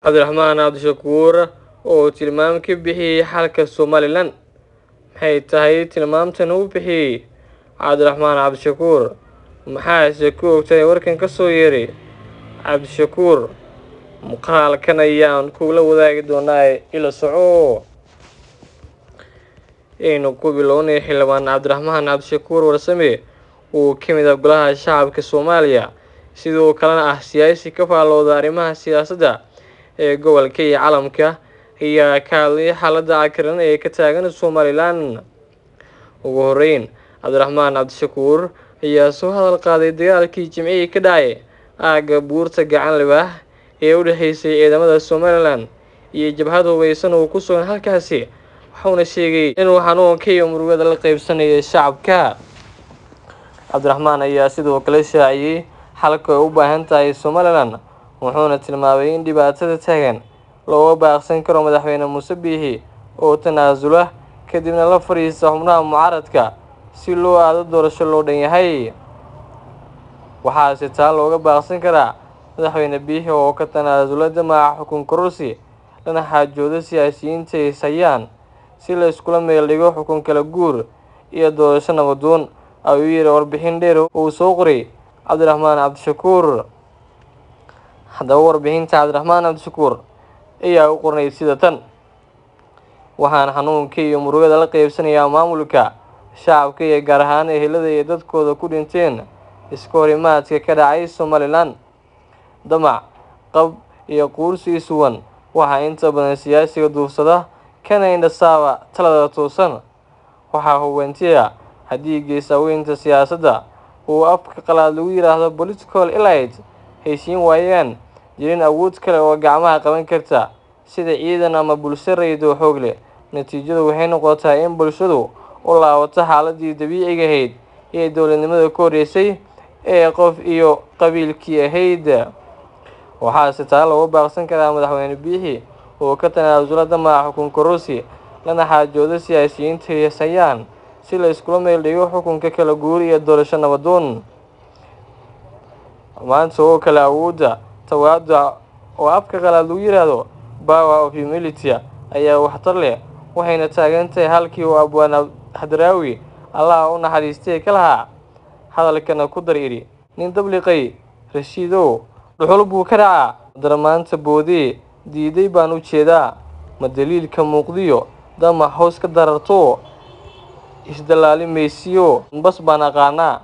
cabdiraxmaan cabdishakuur oo tilmaam ka bixiyey xalka somalilan maxay tahay tilmaamtan uu bixiyey cabdiraxmaan cabdishakuur maxaase ku ogtahay warkan ka soo yeeray cabdishakuur muuqaalkan ayaan kugula wadaagi doonaa ila soco aynu ku bilownay xildhibaan cabdiraxmaan cabdishakuur warsame uu ka mid ah golaha shacabka soomaaliya sidoo kalena ah siyaasi ka faallooda arrimaha siyaasadda ee gobolka iyo calamka ayaa ka hadlay xaaladda cakiran ee ka taagan somalilan ugu horeyn cabdiraxmaan cabdishakuur ayaa soo hadal qaaday dagaalkii jimcihii ka dhacay aagga buurta gacan libaax ee u dhexeysay ciidamada somalilan iyo jabhad hubeysan oo ku sugan halkaasi waxauna sheegay inuu xanuunka iyo murugada la qeybsanayay shacabka cabdiraxmaan ayaa sidoo kale shaaciyey xalka ay u baahan tahay somalilan wuxuuna tilmaamay in dhibaatada taagan looga baaqsan karo madaxweyne muuse biixi oo tanaasula kadibna la fadhiista xubnaha mucaaradka si loo aado doorasho loo dhan yahay waxaase taa looga baaqsan karaa madaxweyne biixi oo ka tanaasula damaca xukun kororsi lana xaajooda siyaasiyiinta is hayaan si la iskula meel dhigo xukun kala guur iyo doorasho nabadoon ayuu yidhi warbixin dheer uu soo qoray cabdiraxmaan cabdishakuur haddaba warbixinta cabdiraxmaan cabdishakuur ayaa u qornay sida tan waxaan xanuunka iyo murugada la qeybsanayaa maamulka shacabka iyo gaar ahaan ehelada iyo dadkooda ku dhinteen iska horimaadka ka dhacay somalilan damac qab iyo quursi suwan waxaa inta badan siyaasiga duufsada kana indhasaaba talada toosan waxaa hubantiya haddii geesaaweynta siyaasadda uu afka qalaad lagu yidhaahdo political elite heshiin waayaan jirin awood kale oo gacmaha qaban karta sida ciidan ama bulsho raydo xoog leh natiijadu waxay noqotaa in bulshadu u laabato xaaladii dabiiciga ahayd ee dowladnimada ka horreysay ee qof iyo qabiilkii ahayd waxaase taa looga baaqsan karaa madaxweyne biixi oo ka tanaasula damaca xukun kororsi lana xaajooda siyaasiyiinta heesayaan si la iskula meel dhigo xukunka kala guur iyo doorasho nabadoon maanta oo kale awoodda tawaaduc oo afka qalaad lagu yidhaahdo power of humility ayaa waxtar leh waxayna taagan tahay halkii uu abwaan hadraawi allaha u naxariistay ka lahaa hadalkana ku dar idhi nin dabliqay rashiidow dhuxul buu ka dhacaa darmaanta boodee diiday baan u jeedaa ma daliilka muuqdiyo damac hoos ka dararto isdalaali maysiyo bas baan aqaanaa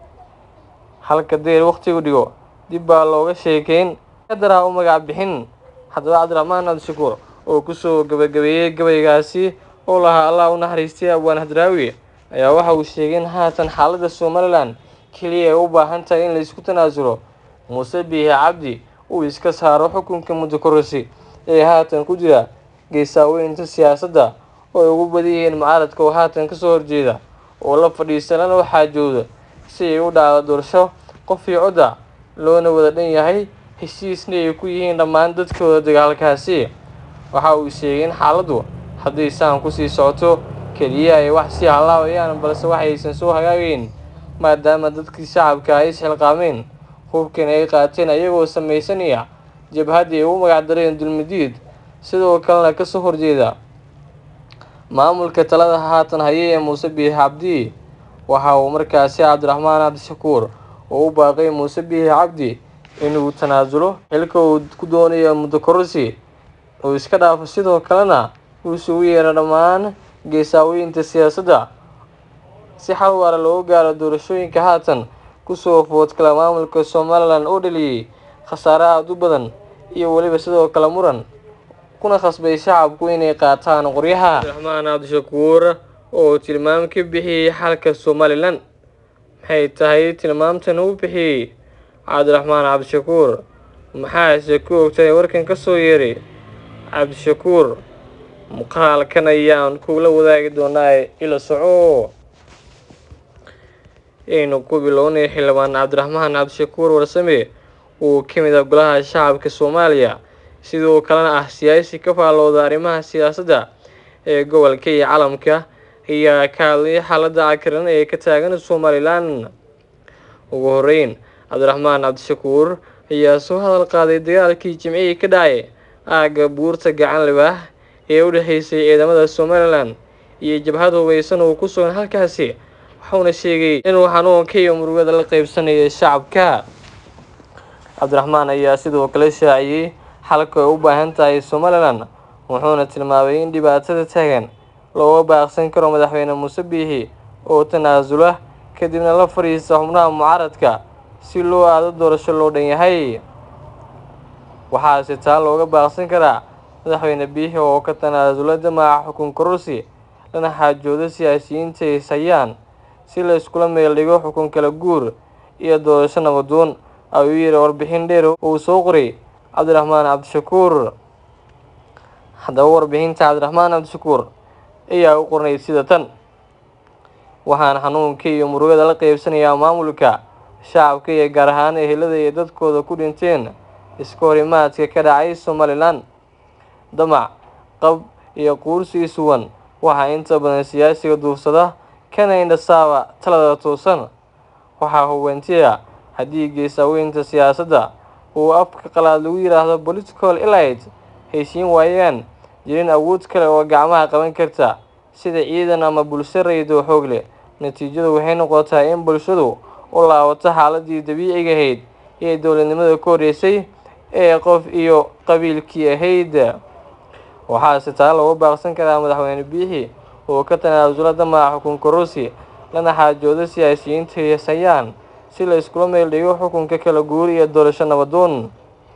halka deer wakhtigu dhigo dib baa looga sheekayn kadaraa u magac bixin haddaba cabdiraxmaan cabdishakuur oo kusoo gabagabeeyey gabaygaasi oo lahaa allah u naxariistay abwaan hadraawi ayaa waxa uu sheegay in haatan xaaladda somalilan keliya ay u baahan tahay in la isku tanaasulo muuse biixi cabdi uu iska saaro xukunka muddo kororsi ee haatan ku jira geesaaweynta siyaasadda oo ay ugu badan yihiin mucaaradka oo haatan kasoo horjeeda oo la fadhiista lana u xaajooda si ay u dhacdo doorasho qof iyo codda loona wada dhan yahay heshiisna ay ku yihiin dhammaan dadkooda dagaalkaasi waxa uu sheegay in xaaladdu hadday saan kusii socoto keliya ay wax sii halaawayaan balse waxaysan soo hagaagayn maadaama dadkii shacabka ay isxilqaameen hubkan ay qaateen ayagoo samaysanaya jabhadii ay u magacdareen dulmidiid sidoo kalena kasoo horjeeda maamulka talada haatan haya ee muuse biixi cabdi waxa uu markaasi cabdiraxmaan cabdishakuur oo u baaqay muuse biixi cabdi inuu tanaasulo xilka uu ku doonayo muddo kororsi uu iska dhaafo sidoo kalena uu isugu yeero dhammaan geesaaweynta siyaasadda si xal waara looga gaaro doorashooyinka haatan kusoo foodkala maamulka somalilan oo dhaliyey khasaare aada u badan iyo weliba sidoo kale muran kuna khasbay shacabku inay qaataan qoryaha cabdiraxmaan cabdishakuur oo tilmaam ka bixiyey xalka somalilan maxay tahay tilmaamtan uu bixiyey cabdiraxmaan cabdishakuur maxaase ku ogtahay warkan ka soo yeeray cabdishakuur muuqaalkan ayaan kugula wadaagi doonaa ila soco aynu ku bilownay xildhibaan cabdiraxmaan cabdishakuur warsame uu ka mid ah golaha shacabka soomaaliya sidoo kalena ah siyaasi ka faallooda arrimaha siyaasadda ee gobolka iyo calamka ayaa ka hadlay xaaladda cakiran ee ka taagan somalilan ugu horeyn cabdiraxmaan cabdishakuur ayaa soo hadal qaaday dagaalkii jimcihii ka dhacay aagga buurta gacan libaax ee u dhexeysay ciidamada somalilan iyo jabhad hubeysan oo ku sugan halkaasi wuxuuna sheegay inuu xanuunka iyo murugada la qeybsanayo shacabka cabdiraxmaan ayaa sidoo kale shaaciyey xalka ay u baahan tahay somalilan wuxuuna tilmaamay in dhibaatada taagan looga baaqsan karo madaxweyne muuse biixi oo tanaasula kadibna la fadhiista xubnaha mucaaradka si loo aado doorasho loo dhan yahay waxaase taa looga baaqsan karaa madaxweyne biixi oo ka tanaasula damaca xukun kororsi lana xaajoodo siyaasiyiinta ay hayaan si la iskula meel dhigo xukun kala guur iyo doorasho nabadoon ayuu yidhi warbixin dheer uu soo qoray cabdiraxmaan cabdishakuur haddaba warbixinta cabdiraxmaan cabdishakuur ayaa u qornay sida tan waxaan xanuunka iyo murugada la qeybsanayaa maamulka shacabka iyo gaar ahaan ehelada ay dadkooda ku dhinteen iska horimaadka ka dhacay somalilan damac qab iyo quursi isuwan waxaa inta badan siyaasiga duufsada kana indhasaaba talada toosan waxaa hubantiya haddii geesaaweynta siyaasadda uu afka qalaad lagu yidhaahdo political elite heshiin waayaan jirin awood kale oo gacmaha qaban karta sida ciidan ama bulsho rayid oo xoog leh natiijadu waxay noqotaa in bulshadu u laabato xaaladii dabiiciga ahayd ee dowladnimada ka horreysay ee qof iyo qabiilkii ahayd waxaase taa looga baaqsan karaa madaxweyne biixi oo ka tanaasula damaca xukun kororsi lana xaajoodo siyaasiyiinta hayaan si la iskula meel dhigo xukunka kala guur iyo doorasho nabadoon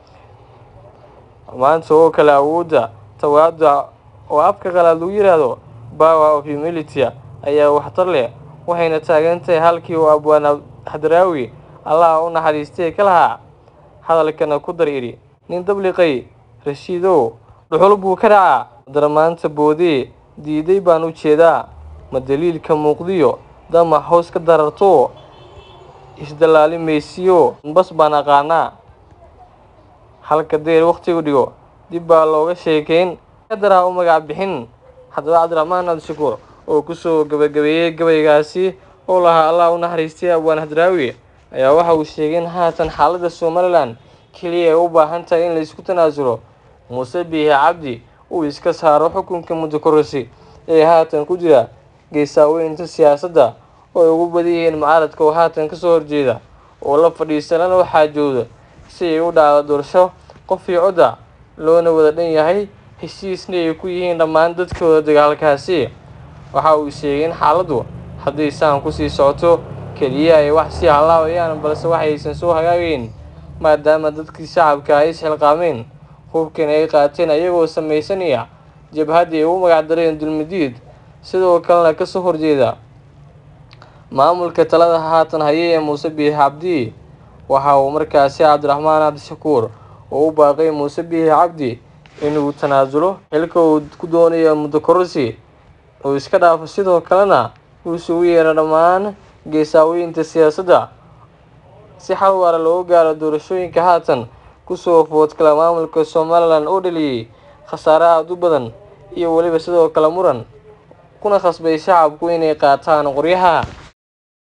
maanta oo kale awoodda tawaada oo afka qalaad lagu yidhaahdo power of humility ayaa waxtar leh waxayna taagan tahay halkii uu abwaan hadraawi allaha u naxariistay ka lahaa hadalkana ku dar idhi nin dabliqay rashiidow dhuxul buu ka dhacaa darmaanta boodee diiday baan u jeedaa ma daliilka muuqdiyo damac hoos ka dararto isdalaali maysiyo bas baan aqaanaa halka deer wakhtigu dhigo dib baa looga sheekeyn kadaraa u magac bixin haddaba cabdiraxmaan cabdishakuur oo kusoo gabagabeeyey gabaygaasi oo lahaa allah u naxariistay abwaan hadraawi ayaa waxa uu sheegay in haatan xaaladda somalilan keliya ay u baahan tahay in laysku tanaasulo muuse biixi cabdi uu iska saaro xukunka muddo kororsi ee haatan ku jira geesaaweynta siyaasadda oo ay ugu badan yihiin mucaaradka oo haatan kasoo horjeeda oo la fadhiista lana u xaajooda si ay u dhacdo doorasho qof iyo codda loona wada dhan yahay heshiisna ay ku yihiin dhammaan dadkooda dagaalkaasi waxa uu sheegay in xaaladdu hadday saan kusii socoto keliya ay wax sii hallaabayaan balse waxaysan soo hagaagayn maadaama dadkii shacabka ay isxilqaameen hubkan ay qaateen ayagoo samaysanaya jabhaddii ay u magacdareen dulmidiid sidoo kalena kasoo horjeeda maamulka talada haatan haya ee muuse biixi cabdi waxa uu markaasi cabdiraxmaan cabdishakuur oo u baaqay muuse biixi cabdi inuu tanaasulo xilka uu ku doonayo muddo kororsi uu iska dhaafo sidoo kalena uu isugu yeero dhammaan geesaaweynta siyaasadda si xal waara looga gaaro doorashooyinka haatan kusoo foodkala maamulka somalilan oo dhaliyey khasaare aada u badan iyo weliba sidoo kale muran kuna khasbay shacabku inay qaataan qoryaha